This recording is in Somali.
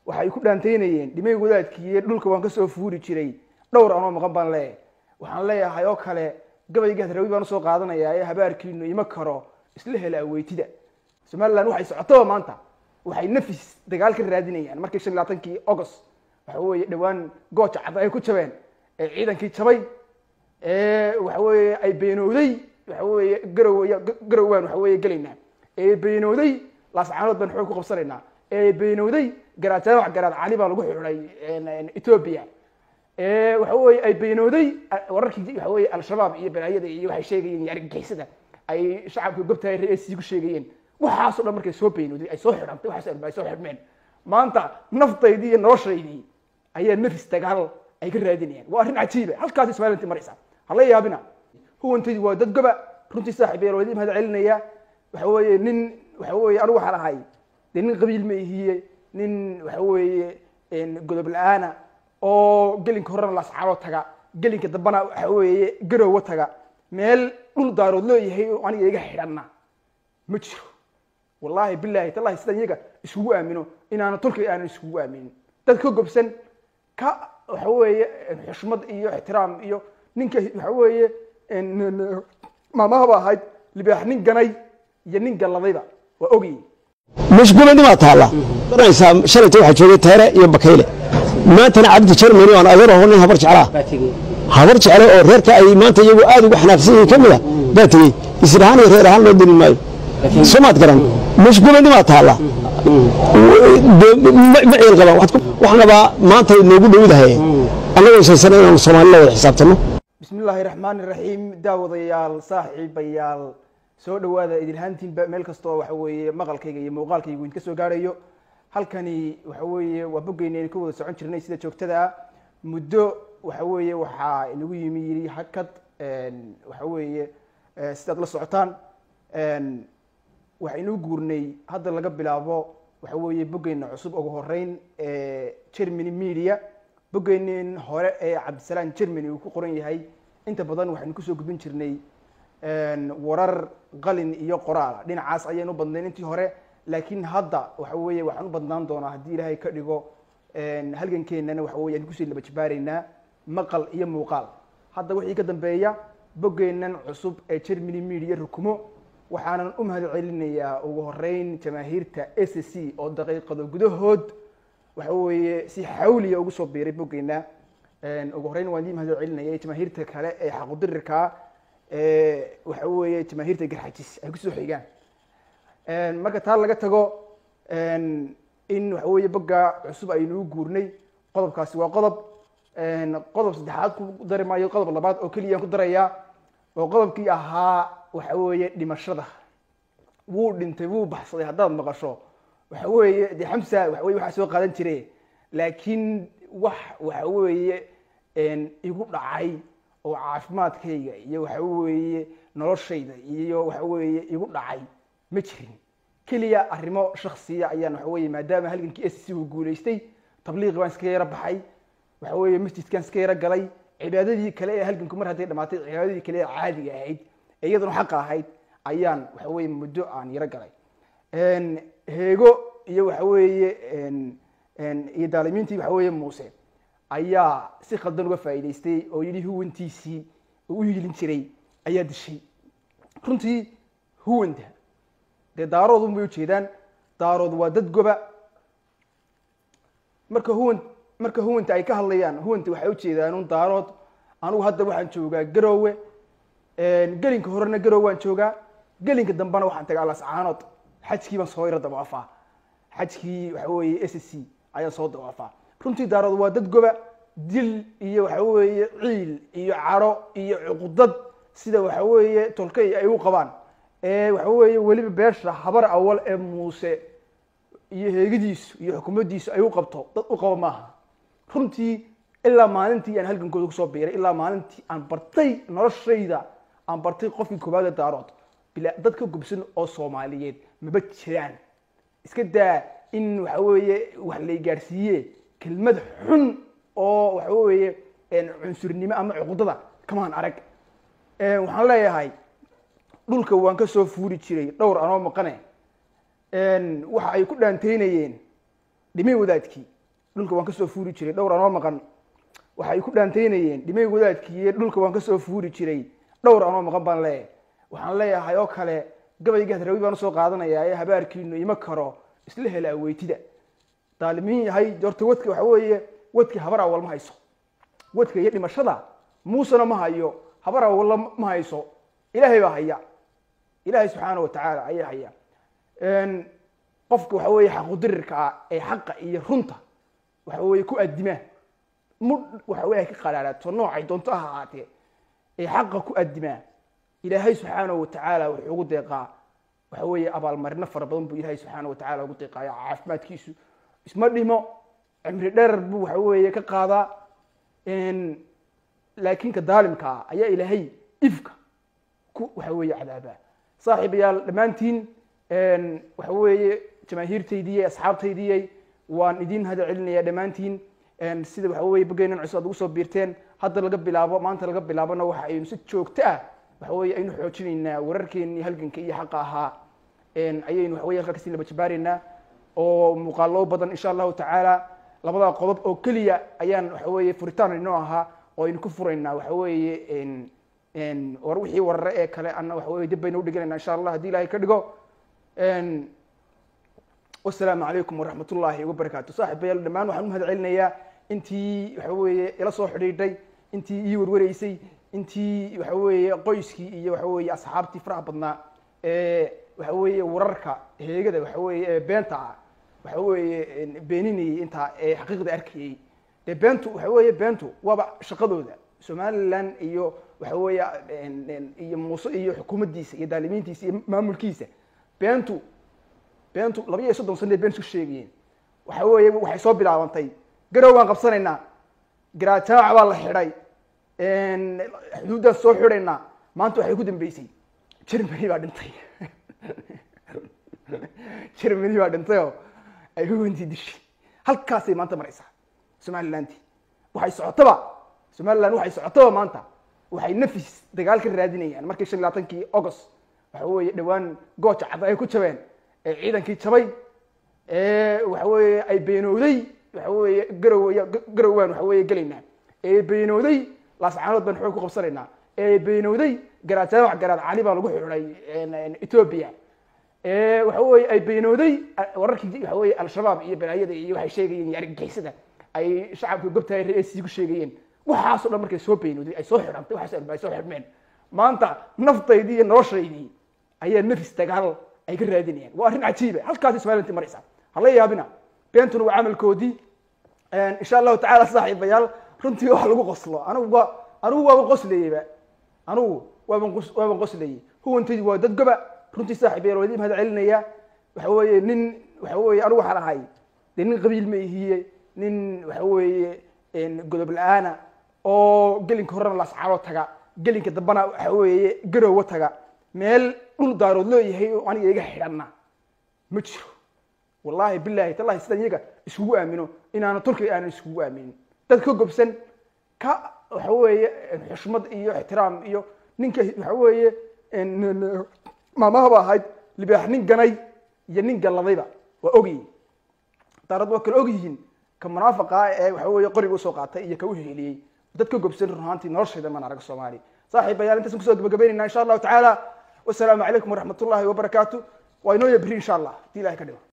waxay ku dhaantaynayeen dhimay wadaadkiiyo dhulka waan kasoo fuuri jiray dhowr anoo maqan baan leeyahay waxaan leeyahay oo kale gabayga hadrawi baan usoo qaadanayaa ee habaarkiinu ima karo isla hela aweytida somaliland waxay socotaba maanta waxay nafis dagaal ka raadinayaan markii shan iyo labaatankii august waxa weeye dhowaan gooja cad ay ku jabeen ee ciidankii jabay ee waxa weeye ay beenowday waxa weeye garow garowaan waxa weeye gelaynaa ee beenowday laascaanood baan xoog ku qabsanaynaa ee beenowday garaad jaamac garaad cali baa lagu xidhay ethiopia ee waxa weeye ay beenowday wararkii waxa weeye al-shabaab iyo balaayada iyo waxay sheegayeen iyo argagixisada ay shacabka gobtahay reesi ku sheegayeen waxaasoo dhan markay soo beenowday ay soo xidhantay waxaas dhan ay soo xidhmeen maanta naftaydii iyo noloshaydii ayaa nafis dagaal ay ka raadinayaan waa arrin cajiiba halkaasi somalilanti maraysa hala yaabina huwantaydi waa dad goba runtii saaxiib yeel wadi mahad celinaya waxa weeye nin waxa weeye anigu waxaan ahay dee nin qabiil ma ihiye nin waxa weeye godob la-aana oo gelinka horena laascaalo taga gelinka dambana waxa weeye garowa taga meel dhul daarood leeyahay oo aniga iga xidhanna ma jiro wallahi bilahi tallahi sidaan iyaga iskugu aamino inaana tolkay aanan iskugu aaminin dad ka gobsan ka waxa weeye xushmad iyo ixtiraam iyo ninka waxa weeye maamahaba ahayd libaax nin ganay iyo nin galladayba waa ogyi mashguulanimaa taalla garanaysaa shalayta waxaa joogay teere iyo bakayle maantana cabdi jermani aan adeer aho nin habar jeclaa habar jecle oo reerka ay maanta iyagu aad ugu xanaaqsan yihiin ka mid a baa tegey isir ahaan iyo reer ahaan loo deli maayo soomaad garan mashguulanimaa taalla ma ciil qabaan waxaan rabaa maanta noogu dhowdahay annagoo saysana inaanu soomaalila wada xisaabtanno bismi illaahi raxmaani raxiim daawadayaal saaxiibayaal soo dhawaada idilhaantiinba meel kastoo waxa weeye maqalkayga iyo muuqaalkaygu idinka soo gaarayo halkani waxa weeye waa boggeyna aynu ka wada socon jirnay sida joogtada ah muddo waxa weeye waxaa inagu yimi yidhi hakad waxa weeye sidaad la socotaan waxaynu guurnay hadda laga bilaabo waxa weeye boggeyna cusub ugu horeyn ee germany media boggeynin hore ee cabdisalaam germany uu ku qoran yahay inta badan waxaynu kusoo gudbin jirnay warar qalin iyo qoraala dhinacaas ayaynu badnayn intii hore laakiin hadda waxa weeye waxaan u badnaan doonaa haddii ilaahay ka dhigo halgankeenana waxa weye aan kusii laba jibaareynaa maqal iyo muuqaal hadda wixii ka dambeeya boggeenan cusub ee germany media rukumo waxaanan u mahad celinayaa ugu horeyn jamaahiirta s c oo daqiiqado gudahood waxa weeye si xawliya ugu soo biiray boggeena ugu horeyn waan dii mahad celinaya jamaahiirta kale ee xaqudirirkaa waxa weeye jamaahiirta garxajis ay kusoo xigaan marka taa laga tago in waxa weeye bogga cusub aynuu guurnay qodobkaasi waa qodob qodob saddexaad ku dari maayo qodob labaad oo keliyaan ku darayaa oo qodobkii ahaa waxa weeye dhimashada wuu dhintay wuu baxsaday haddaad maqasho waxa weeye dee xamsa waxa weye waxaa soo qaadan jire laakiin wax waxa weeye igu dhacay oo caafimaadkayga iyo waxa weeye noloshayda iyo waxa weeye igu dhacay ma jirin keliya arrimo shaksiya ayaan waxa weye maadaama halgankii s c uu guulaystay tabliiqi baan iska yaro baxay waxa weeye masjidkan iska yaro galay cibaadadii kale ee halganku mar hadday dhamaatay cibaadadii kale ee caadiga ahayd ee iyaduna xaqa ahayd ayaan waxa weye muddo aan yaro galay heego iyo waxa weeye iyo daalimiintii waxa weeye muuse ayaa si khaldan uga faa'iidaystay oo yidhi huwantiisii u hiilin jiray ayaa dishay runtii huwanta dee daarood unbay ujeedaan daarood waa dad goba marka huwan marka huwanta ay ka hadlayaan huwanta waxay ujeedaan un daarood anigu hadda waxaan joogaa garoowe gelinka horena garowe waan joogaa gelinka dambena waxaan tagaa lascaanood xajkii baan soo yaro dawaafaa xajkii waxa weeye s c ayaan soo dawaafaa runtii daarood waa dad goba dil iyo waxa weeye ciil iyo caro iyo cuqudad sida waxa weeye tolkay ay u qabaan ee waxa weeye weliba beesha habar awal ee muuse iyo heegidiisu iyo xukuumaddiisu ay u qabto dad u qaba maaha runtii ilaa maalintii aan halgankooda kusoo biiray ilaa maalintii aan bartay noloshayda aan bartay qofkii koowaada daarood bila dad ka gubsan oo soomaaliyeed maba jiraan iska daa in waxa weeye wax lay gaadhsiiye kelmad xun oo waxa weeye cunsurnimo ama cuqudada kamaan arag waxaan leeyahay dhulka waan ka soo fuuri jiray dhowr anoo maqane waxa ay ku dhaantaynayeen dhimay wadaadkii dhulka waan kasoo fuuri jiray dhowr anoo maqan waxay ku dhaantaynayeen dhimay wadaadkiiyo dhulka waan kasoo fuuri jiray dhowr anoo maqan baan leeyahay waxaan leeyahay oo kale gabayga hadrawi baan usoo qaadanayaa ee habaarkiinu ima karo isla hela aweytida daalimiin yahay horta wadka waxa weeye wadka habar awal ma hayso wadka iyo dhimashada muusena ma hayo habar awalla ma hayso ilaahay baa haya ilaahay subxaana watacaala ayaa haya qofka waxa weeye xaqudirirka ah ee xaqa iyo runta waxa weeye ku adima mudh waxa weye ka qadhaadhaato noocay doonto ha ahaatee ee xaqa ku adimaa ilaahay subxaana watacaala wuxuu ugu deeqaa waxa weeye abaalmarino fara badan buu ilaahay subxaana watacaala ugu deeqaaya caafimaadkiisu isma dhimo cimri dherer buu waxa weeye ka qaadaa laakiin ka daalimka ah ayaa ilaahay ifka ku waxa weeye cadaabaa saaxiibayaal dhammaantiin waxa weeye jamaahiirtaydiyey asxaabtaydiyey waan idin hada celinaya dhammaantiin sida waxa weye bogeynan cusub aad ugu soo biirteen hadda laga bilaabo maanta laga bilaabona waxa aynu si joogto ah waxa weye aynu xoojinaynaa wararkeenii halganka iyo xaqa ahaa ayaynu waxa weye halkaa kasii laba jabaareynaa oo muuqaalo badan insha allahu tacaala labada qodob oo keliya ayaan waxa weye furitaan inoo ahaa oo aynu ku furaynaa waxa weeye war wixii warare ee kale ana waxa weye dib baynu udhiganayna insha allah haddii ilahay ka dhigo wasalaamu calaykum waraxmat ullaahi wabarakaatu saaxibayaal dhammaan waxaan u mahad celinayaa intii waxa weeye ila soo xidhiidhay intii ii warwareysay intii waxa weeye qoyskii iyo waxa weeye asxaabtii faraha badnaa ee waxa weeye wararka heegada waxa weeye ee beenta ah waxa weeye beeninayay intaa ee xaqiiqda arkayay dee beentu waxa weeye beentu waaba shaqadooda somaliland iyo waxa weeye iyo muuse iyo xukuumaddiisa iyo daalimiintiisa iyo maamulkiisa beentu beentu laba iyo soddon sane been isku sheegayeen waxa weeye waxay soo bilaabantay garow baan qabsanaynaa garaajaac baa la xidhay xuduuddaan soo xidhaynaa maanta waxay ku dambeysay germany baa dhintay germany baa dhintay oo ay huwantii dishay halkaasay maanta maraysaa somalilanti waxay socotaba somaliland waxay socotaba maanta waxay nafis dagaal ka raadinayaan markii shan iyo labaatankii august waxa weeye dhowaan gooja cad ay ku jabeen ee ciidankii jabay ee waxa weeye ay beenooday waxa weeye garow garow baan waxa weeye gelaynaa ee beenooday laascaanood baan xoog ku qabsanaynaa ee beenooday garaajaawac garaad cali baa lagu xidhay ethiopia ee waxa weeye ay beenooday wararkii waxa weeye al-shabaab iyo balaayada iyo waxay sheegayeen iyo argagixisada ay shacabka gobtahay re-eesii ku sheegayeen waxaasoo dhan markay soo beenooday ay soo xidhantay waxaas ay soo xidhmeen maanta naftaydii iyo noloshaydii ayaa nafis dagaal ay ka raadinayaan waa arrin cajiiba halkaasi somalilanti maraysa hala yaabina beentuna waa camalkoodii insha allahu tacala saaxiibayaal runtii wax lagu qoslo anigu waa anigu waaban qoslayeyba anigu waaban qos waaban qoslayey huwantaydi waa dad goba runtii saaxiibayaal waa idin mahad celinaya waxa weeye nin waxa weeye anigu waxaan ahay dee nin qabiil ma ihiye nin waxa weeye godob la-aana oo gelinka horena laascaaro taga gelinka dambana waxa weeye garowa taga meel dhul daarood leeyahay oo aniga iga xidhanna ma jiro wallahi bilahi tallahi sidaan iyaga iskugu aamino inaana turkiga aanan iskugu aaminin dad ka gobsan ka waxa weeye xushmad iyo ixtiraam iyo ninka waxa weeye maamahaba ahayd libaax nin ganay iyo nin galladayba waa ogyihin daarad waa kala ogyihiin ka munaafaqa ee waxa weeye qoriga usoo qaatay iyo ka u heliyey dad ka gobsan run ahaantii noloshayda maan arag soomaali saaxiibayaal intaasaan kusoo gabagabaynayna insha allahu tacaala wasalaamu calaykum waraxmat ullahi wabarakaatu waa inoo yabri insha allah hadii ilahay ka dhigo